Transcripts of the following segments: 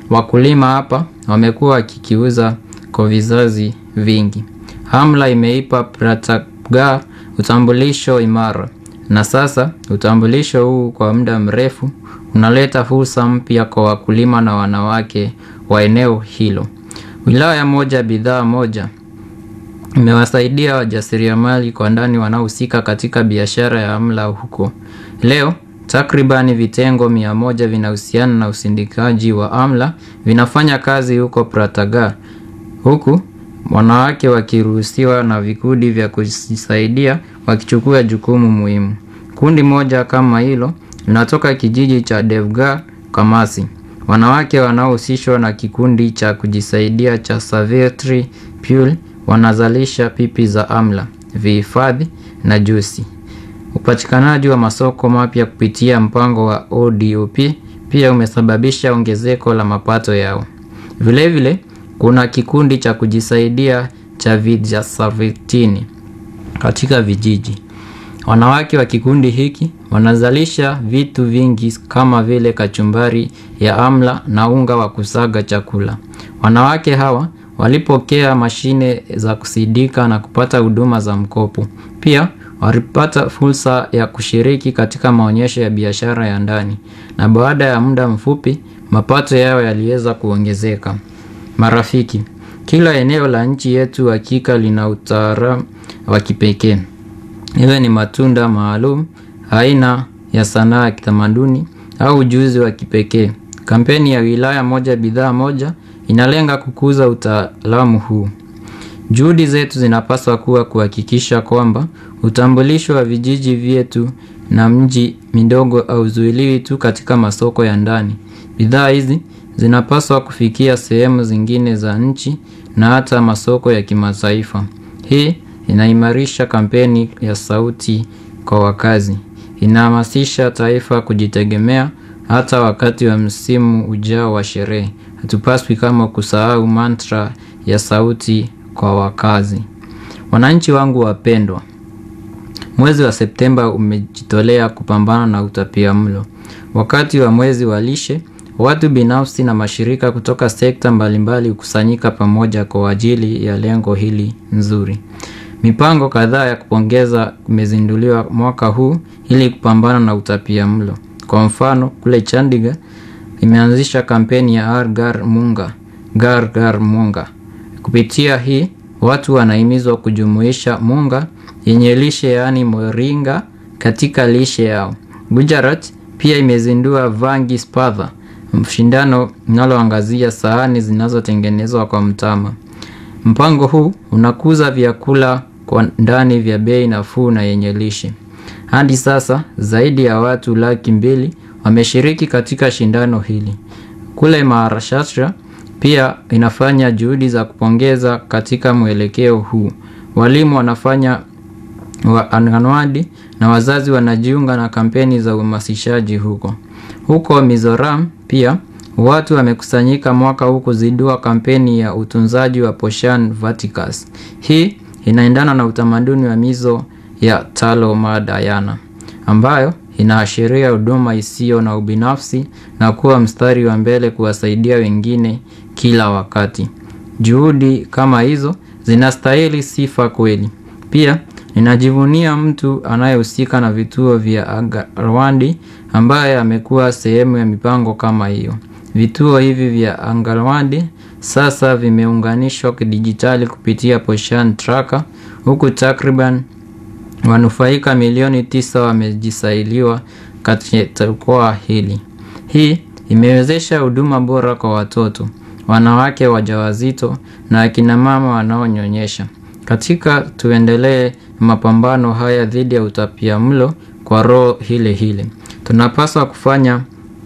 Wakulima hapa wamekuwa wakikiuza kwa vizazi vingi. Amla imeipa Prataga utambulisho imara, na sasa utambulisho huu kwa muda mrefu unaleta fursa mpya kwa wakulima na wanawake wa eneo hilo. Wilaya moja bidhaa moja imewasaidia wajasiriamali kwa ndani wanaohusika katika biashara ya amla huko. Leo takribani vitengo mia moja vinahusiana na usindikaji wa amla vinafanya kazi huko Prataga, huku wanawake wakiruhusiwa na vikundi vya kujisaidia wakichukua jukumu muhimu. Kundi moja kama hilo linatoka kijiji cha Devgar Kamasi. Wanawake wanaohusishwa na kikundi cha kujisaidia cha Savitri Pure wanazalisha pipi za amla, vihifadhi na juisi. Upatikanaji wa masoko mapya kupitia mpango wa ODOP pia umesababisha ongezeko la mapato yao. Vilevile vile, kuna kikundi cha kujisaidia cha Vijasavitini katika vijiji. Wanawake wa kikundi hiki wanazalisha vitu vingi kama vile kachumbari ya amla na unga wa kusaga chakula. Wanawake hawa walipokea mashine za kusindika na kupata huduma za mkopo. Pia walipata fursa ya kushiriki katika maonyesho ya biashara ya ndani, na baada ya muda mfupi mapato yao yaliweza kuongezeka. Marafiki, kila eneo la nchi yetu hakika lina utaalamu wa kipekee. Iwe ni matunda maalum, aina ya sanaa ya kitamaduni au ujuzi wa kipekee. Kampeni ya wilaya moja bidhaa moja inalenga kukuza utaalamu huu. Juhudi zetu zinapaswa kuwa kuhakikisha kwamba utambulisho wa vijiji vyetu na mji midogo hauzuiliwi tu katika masoko ya ndani. Bidhaa hizi zinapaswa kufikia sehemu zingine za nchi na hata masoko ya kimataifa. Hii inaimarisha kampeni ya sauti kwa wakazi. Inahamasisha taifa kujitegemea hata wakati wa msimu ujao wa sherehe. Hatupaswi kama kusahau mantra ya sauti kwa wakazi. Wananchi wangu wapendwa, mwezi wa Septemba umejitolea kupambana na utapiamlo. Wakati wa mwezi wa lishe, watu binafsi na mashirika kutoka sekta mbalimbali hukusanyika pamoja kwa ajili ya lengo hili nzuri. Mipango kadhaa ya kupongeza imezinduliwa mwaka huu ili kupambana na utapiamlo. Kwa mfano, kule Chandigarh imeanzisha kampeni ya Har Ghar Munga, Ghar Ghar Munga. Kupitia hii watu wanahimizwa kujumuisha munga yenye lishe yaani moringa katika lishe yao. Gujarat pia imezindua Vangi Spatha, mshindano linaloangazia sahani zinazotengenezwa kwa mtama. Mpango huu unakuza vyakula kwa ndani vya bei nafuu na yenye lishe. Hadi sasa zaidi ya watu laki mbili wameshiriki katika shindano hili. Kule Maharashtra pia inafanya juhudi za kupongeza katika mwelekeo huu. Walimu wanafanya wa anganwadi na wazazi wanajiunga na kampeni za uhamasishaji huko. Huko Mizoram pia watu wamekusanyika mwaka huu kuzindua kampeni ya utunzaji wa Poshan Vaticus. Hii inaendana na utamaduni wa mizo ya Talo Madayana ambayo inaashiria huduma isiyo na ubinafsi na kuwa mstari wa mbele kuwasaidia wengine kila wakati. Juhudi kama hizo zinastahili sifa kweli. Pia ninajivunia mtu anayehusika na vituo vya Angarwadi ambaye amekuwa sehemu ya mipango kama hiyo. Vituo hivi vya Angarwadi sasa vimeunganishwa kidijitali kupitia Poshan Tracker huku takriban wanufaika milioni tisa wamejisailiwa katika jukwaa hili. Hii imewezesha huduma bora kwa watoto, wanawake wajawazito na akina mama wanaonyonyesha. Katika tuendelee mapambano haya dhidi ya utapiamlo kwa roho hile hile. Tunapaswa kufanya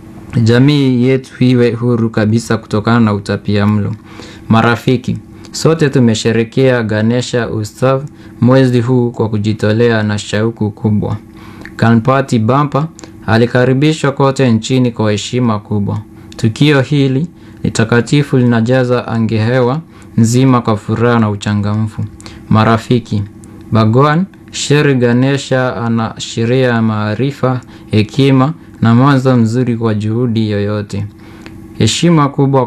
jamii yetu iwe huru kabisa kutokana na utapiamlo. Marafiki, sote tumesherekea Ganesha Utsav mwezi huu kwa kujitolea na shauku kubwa. Ganpati Bappa alikaribishwa kote nchini kwa heshima kubwa. Tukio hili ni takatifu linajaza angehewa nzima kwa furaha na uchangamfu. Marafiki, Bhagwan Shri Ganesha anaashiria maarifa, hekima na mwanzo mzuri kwa juhudi yoyote. Heshima kubwa